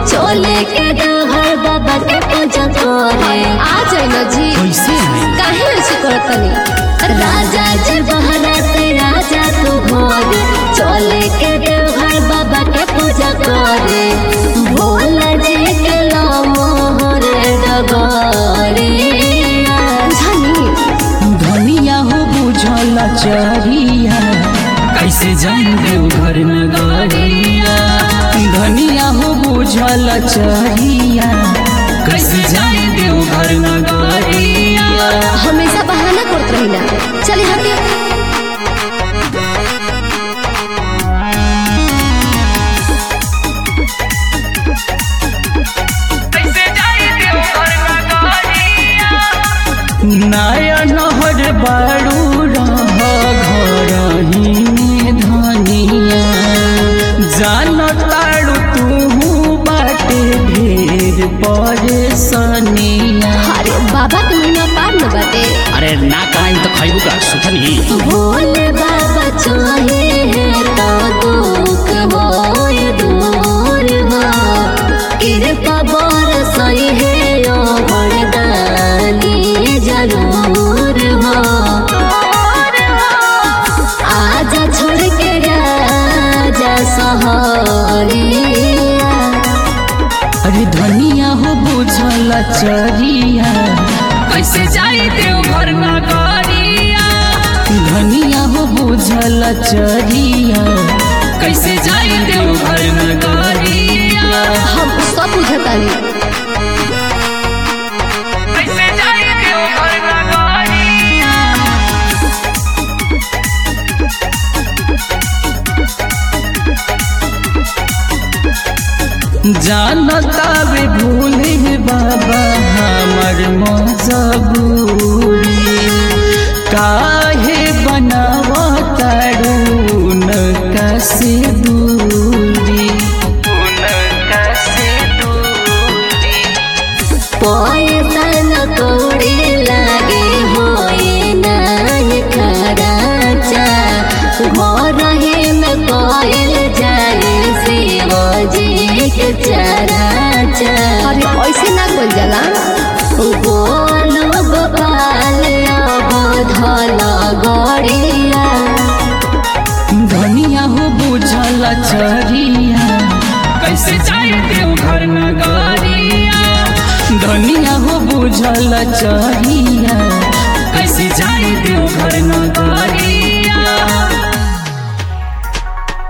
चले के देवघर बाबा के पूजा करे आ जाए ना जी कैसे है काहे ऐसे करत तनी राजा जी बहरत राजा तू भोर चले के देवघर बाबा के पूजा करे भोला जी के मोहर डगरिया जानी धनिया हो बुझल चरिया कैसे जान देव घर नगरिया धनिया हो बुझल चरिया कैसे जान देव घर नगरिया हमेशा बहाना करत रही ना चले हटे नया नहर बारू रह घर ही धनिया जान तारू तू बाटे ढेर परेशानिया अरे बाबा के महीना पार न बाटे अरे ना कहीं तो खैबू का सुथनी भोले बाबा चाहे तो दुख होए दूर हो कृपा बरसई है यो वरदानी जरूर हो आजा छोड़ के राजा सहरिया अरे धनिया हो बुझल चरिया कैसे जाई देव घर नगरिया धनिया हो बुझल चरिया कैसे जाई देव घर नगरिया हम सब बुझतानी कैसे जाई देव घर नगरिया जानता वे भूले बाबा हमर मजबूरी काहे बनावा तरुण कसे दूरी पैसा न कौड़ी लागे होए नाय खराचा घर ही में कोयल जाए शिव जी के चराचा अरे ऐसे ना बोल जाला गोलू गोपाल धल गड़िया धनिया हो बुझल चरिया कैसे जाई देव घर नगरिया धनिया हो बुझल चरिया